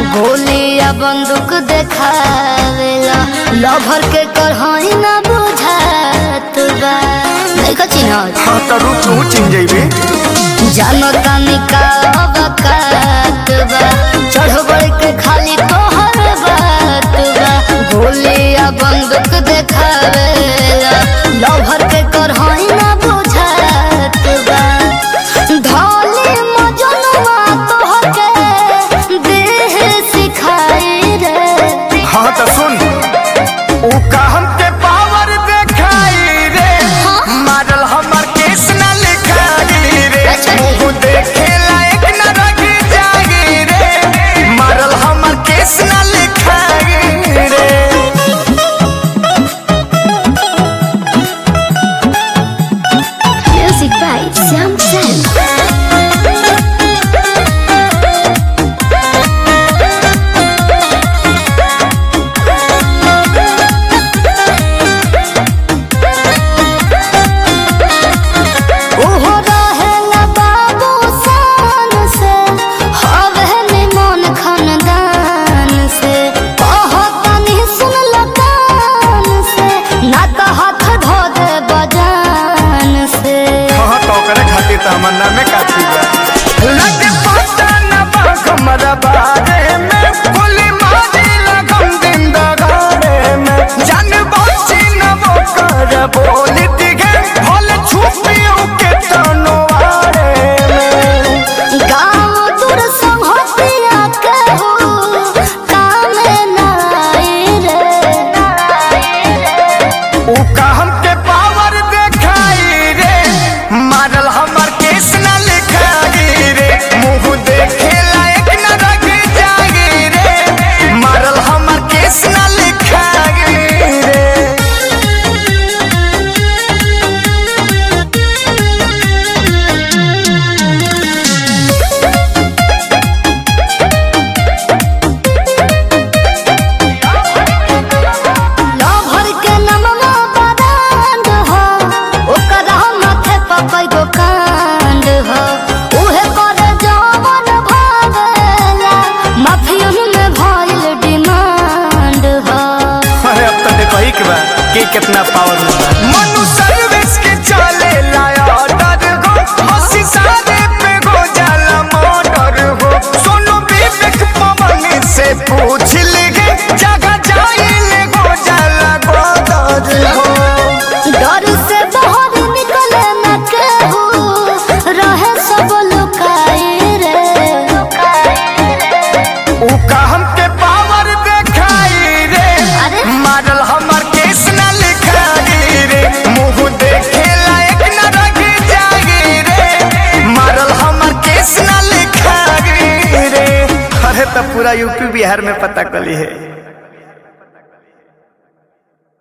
गोलिया बंदूक देखावेला लभर के करहाई ना बुझात बा नहीं का चिन्हत हाँ तो रुक तू चिन जइबे जानो तानी का अबकात बा चढ़बड़ के खाली तोहर बात बा गोलिया बंदूक देखावेला लभर के करहाई ना बुझात बा धौली मजनुआ तोहके देह सिखाई रे हाँ तो सुन ऊ का हमके पावर देखाई रे मारल हमर केस न लिखाई रे अच्छा जी। मुंह देखे लायक न रखी जागी रे मारल हमर केस न लिखाई रे Music by Sam Sam. ओहो रहेला बाबू शान से, हवे निमन खानदान से। ओहो तनी सुनल कान से, ना तो हाथ धो दे बजान से हाँ तो करे खातिर तो हमर नामे काफी बा लगे पता न बा हमरा बारे में गोली मारी लगम दिन दगारे में जान बची न वो कर बोली दिखे भल छुपियो के तनवारे में गाँव दूर संहतिया कहू कामे नाई रे ऊ का हमके पावर देखाई रे मारल हमर केस न लिखाई रे मुंह देखे लायक न रख जागी रे मारल हमर केस न लिखाई रे लभर के नमवा बदान हो ओकरा माथे पर कईगो कांड हो उहे करे जवन भागेला माफियन में भइल डिमांड हो अरे अब तो देखो ही के बा के कितना पावर में बा मनु सर्विस के चले लाया डर हो हंसी सारे पे गो जाला मोटर हो सोनू विवेक पवन से पूछ ले जगह जाइले गो जाला गोदर हो डर से बाहर निकले न केहू रहे सब लुकाई रे ऊ का हमके पावर देखाई रे अरे? मारल हमर केस न लिखाई रे मुंह देखे लायक न रख जागी रे मारल हमर केस न लिखाई रे अरे तो पूरा यूपी बिहार में पता कली है